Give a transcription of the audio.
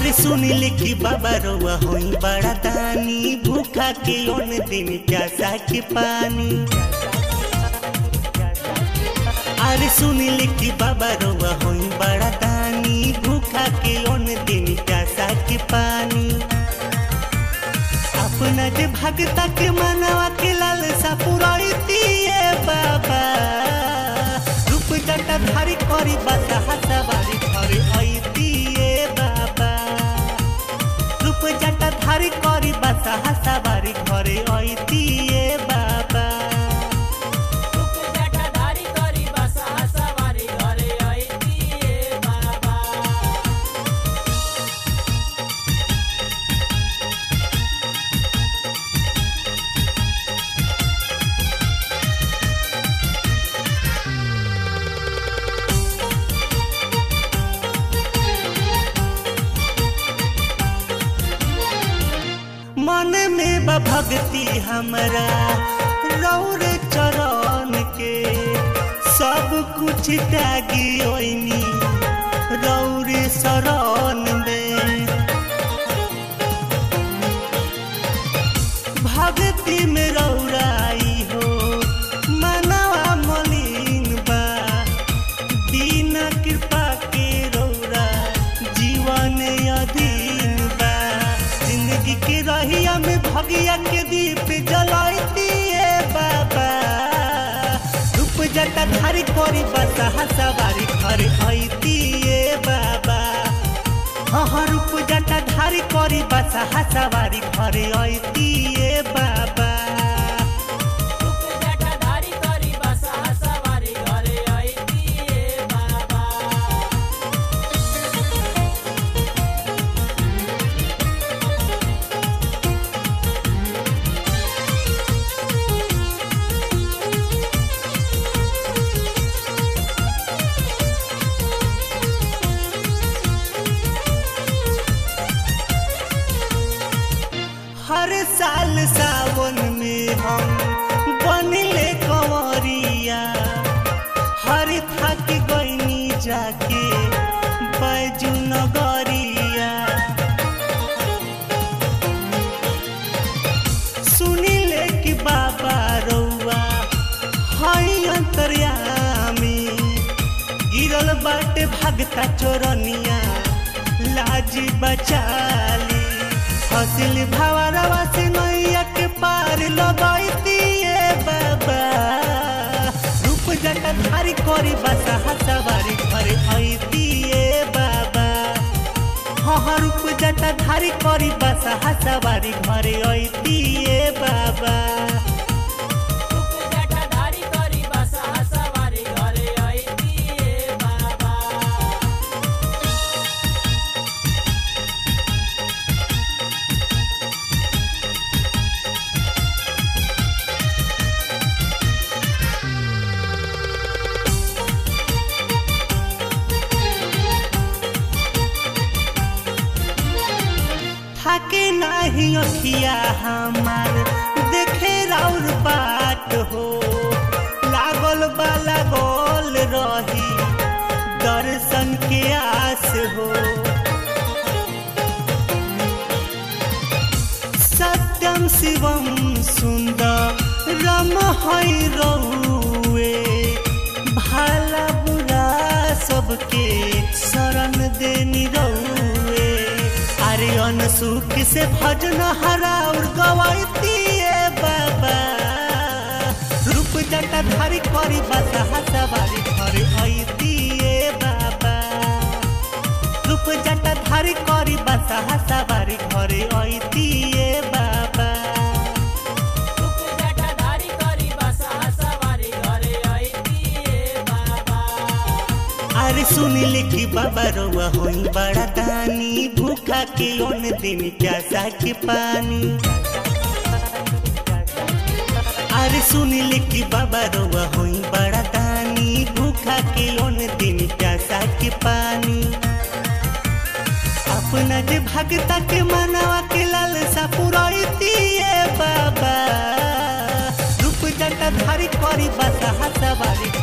अरे सुनिले कि बाबा रउआ होई बड़ा दानी भूखा के ओन दिन प्यासा के पानी अरे सुनिले कि बाबा रउआ होई बड़ा दानी भूखा के ओन दिन प्यासा के पानी अपना जे भगता के मनवा के लालसा पुराइतिए बाबा रूप जटा धारी करी बता हसवारी घरे आइतिए बाबा रूप जटा धारी करी बता हसवारी घरे आइतिए बाबा जटाधारी करी बसा सवारी घरे आइतिए बाबा मन में बा भक्ति हमरा रौर चरण के सब कुछ त्यागी ओइनी रौर शरण में भक्ति में रौराई हो मनवा मलिन बा बिना कृपा के रौरा जीवन अधीन बा जिंदगी के रहिया में भगिया के दीप जलाइतिए बाबा रूप जटा धारी करी बसा सवारी घर आइतिए बाबा हाँ रूप जटा धारी करी बसा सवारी घर आइतिए बाबा जटाधारी करी बसा सवारी घरे आइतिए बाबा हर साल सावन में हम बनले कंवरिया हर थक गईनी जाके बैजू नगरिया सुनिले कि बाबा रउआ हई अंतर्यामी गिरल बाटे भगता चोरनिया लाज बचाली हसिल भावरवा से नैया के पार लगाइतिए बाबा रूप जटा धारी करी बसा सवारी घरे आइतिए बाबा हाँ रूप जटा धारी करी बसा सवारी घरे आइतिए बाबा जटाधारी करी बसा सवारी घरे आइतिए बाबा थाके नाही अखिया हमार देखे राउर बाट हो लागल बाला गोल रही दर्शन के आस हो सत्यम शिवम सुंदर रम हई रहुए भाला बुरा सबके शरण देनी रहुए अरे सुख से भजन हराउर गवाइतिए बाबा रूप जटा धारी करी बसा सवारी घर आइतिए बाबा रूप जटा धारी करी बसा सवारी घर आइतिए बाबा जटाधारी करी बसा सवारी घरे आइतिए बाबा अरे सुनिले कि बाबा रउआ होई बड़ा दानी भूखा के ओन दिन प्यासा के पानी अरे सुनिले कि बाबा रउआ होई बड़ा दानी भूखा के ओन दिन प्यासा के पानी अपना जे भगता के मनवा के लालसा पुराइतिए बाबा रूप जटा धारी करी बसा सवारी